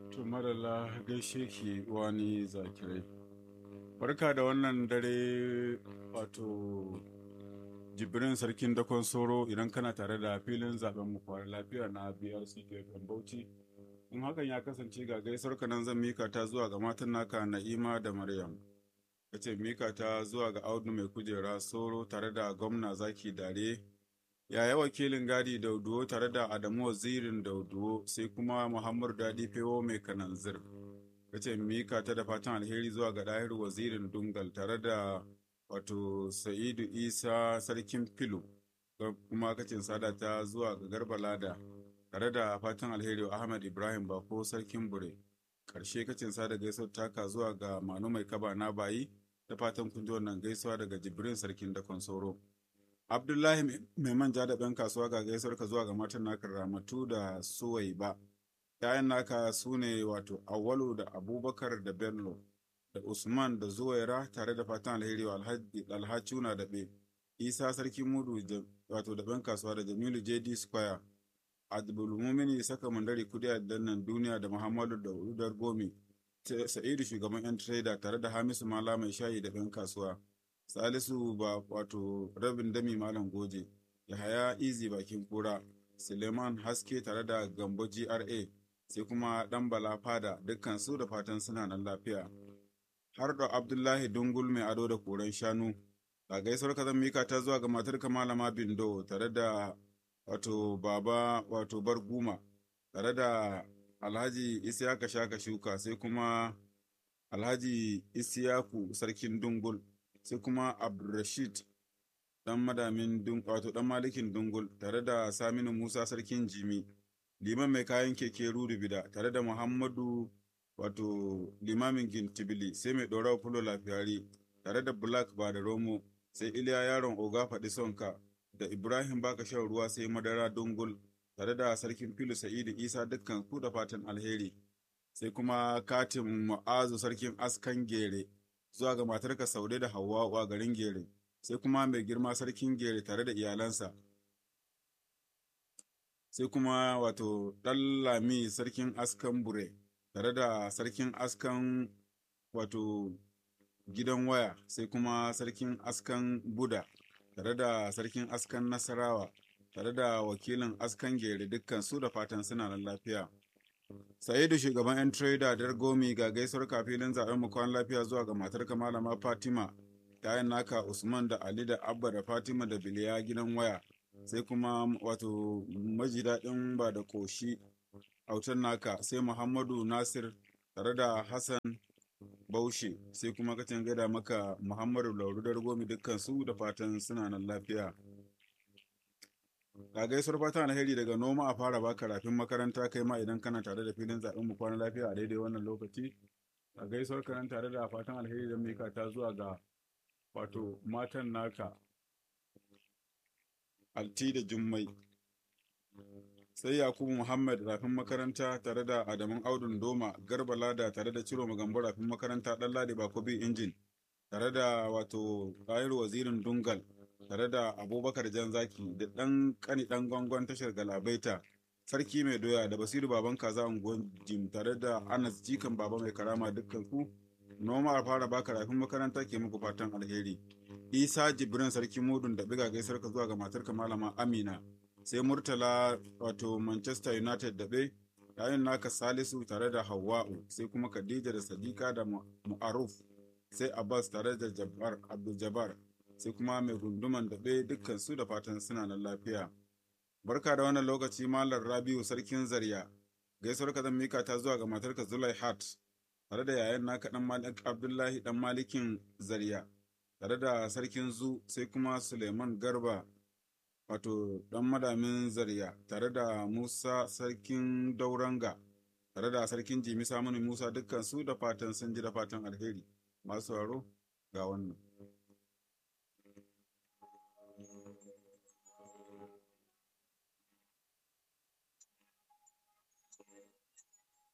To madalla gaishe ki wani zakirai. Barka da wannan dare wato jibrin sarkin dakon soro idan kana tare da filin zaben mu kwara lafiya na BRC Gefen Bauchi. In hakan ya kasance ga gaisuwar ka nan zan mika ta zuwa ga matan naka Na'ima da Maryam. Kace mika ta zuwa ga Audu mai kujera soro tare da gwamna zaki dare yaya wakilin gadi dauduwo tare da adamu wazirin dauduwo sai kuma muhammadu dadi fewo mai kananzir kace mika ta da fatan alheri zuwa ga ɗahir wazirin dungal tare da wato sa'idu isa sarkin filo kuma kacin sada ta zuwa ga garba lada tare da fatan alheri wa ahmad ibrahim bako sarkin bure karshe kacin sada gaisuwar taka zuwa ga manu mai kaba na bayi da fatan kun ji wannan gaisuwa daga jibrin sarkin dakon sauro Abdullahi mai manja da ɗan kasuwa ga gaisuwar ka zuwa ga matan naka Ramatu da Suwai ba. ‘Ya'yan naka su ne wato Awalu da Abubakar da Bello da Usman da Zuwaira tare da fatan alheri wa Alhacuna da Be. Isa Sarki Mudu wato da ɗan kasuwa da Jamilu JD Square. Abdulmumini saka mandari kudi a dannan duniya da Muhammadu da Udar Gomi. Sa'idu shugaban 'yan trader tare da Hamisu Mala mai shayi da ɗan kasuwa. Salisu ba wato rabin dami malam goje, Yahaya Izi bakin kura, Suleiman Haske tare da Gambo GRA, sai kuma ɗan Bala Fada dukkan su da fatan suna nan lafiya. Har da Abdullahi Dungul mai ado da koren shanu, ga gaisuwar ka zan mika ta zuwa ga matar Malama Bindo tare da wato Baba wato Barguma, tare da Alhaji Isiyaka Shaka Shuka, sai kuma Alhaji Isiyaku Sarkin Dungul. sai kuma abdulrashid dan madamin wato dan malikin dungul tare da saminu musa sarkin jimi liman mai kayan keke bida tare da muhammadu wato limamin gintibili sai mai ɗorawa fulo lafiyari tare da black ba da romo sai iliya yaron oga faɗi sonka da ibrahim baka shan ruwa sai madara dungul tare da sarkin filu sa'idu isa dukkan ku da fatan alheri sai kuma katin mu'azu sarkin askan gere zuwa ga matarka Saude da Hauwa a garin Gere, sai kuma mai girma sarkin Gere tare da iyalansa. Sai kuma wato Lami sarkin askan Bure tare da sarkin askan wato gidan waya, sai kuma sarkin askan Buda tare da sarkin askan Nasarawa tare da wakilin askan Gere dukkan su da fatan suna nan lafiya. Sa'idu shugaban 'yan trader Dargomi ga gaisuwar kafilin zaben mu kwan lafiya zuwa ga matar malama Fatima, yayan naka Usman da Ali da Abba da Fatima da Biliya gidan waya, sai kuma wato maji daɗin ba da ƙoshi autan naka sai Muhammadu Nasir tare da Hassan Baushe, sai kuma kacin gada maka Muhammadu Lauru Dargomi dukkan su da fatan suna nan lafiya. Ga gaisuwar fatan alheri daga noma a fara baka rafin makaranta kai ma idan kana tare da filin zaɓen mu kwana lafiya a daidai wannan lokaci. Ga gaisuwar kanan tare da fatan alheri da mika ta zuwa ga wato matan naka Alti da Jummai. Sai Yakubu Muhammad rafin makaranta tare da Adamun Audun Doma Garba Lada tare da Ciro Magambo rafin makaranta ɗan Ladi Bakobi Injin tare da wato Ɗayar Wazirin Dungal tare da abubakar jan zaki da ɗan ƙani ɗan gwangon tashar galabaita sarki mai doya da basiru baban kaza unguwan jim tare da anas jikan baba mai karama dukkan ku noma a fara baka rafin makaranta ke muku fatan alheri isa jibrin sarki mudun da biga gaisar ka zuwa ga matarka malama amina sai murtala wato manchester united da bai yayin naka salisu tare da hawa'u sai kuma khadija da sadiqa da mu'aruf sai abbas tare da jabbar abdul jabbar sai kuma mai gunduman daɓe dukkan su da fatan suna nan lafiya. Barka da wannan lokaci Malam Rabiu Sarkin Zarya, gaisuwar ka zan mika ta zuwa ga matarka Zulai Hat, tare da yayan naka ɗan Malik Abdullahi ɗan Malikin Zarya, tare da Sarkin Zu sai kuma Suleiman Garba, wato ɗan madamin Zarya, tare da Musa Sarkin Dauranga, tare da Sarkin Jimi Saminu Musa dukkan su da fatan sun ji da fatan alheri. Masu sauraro ga wannan.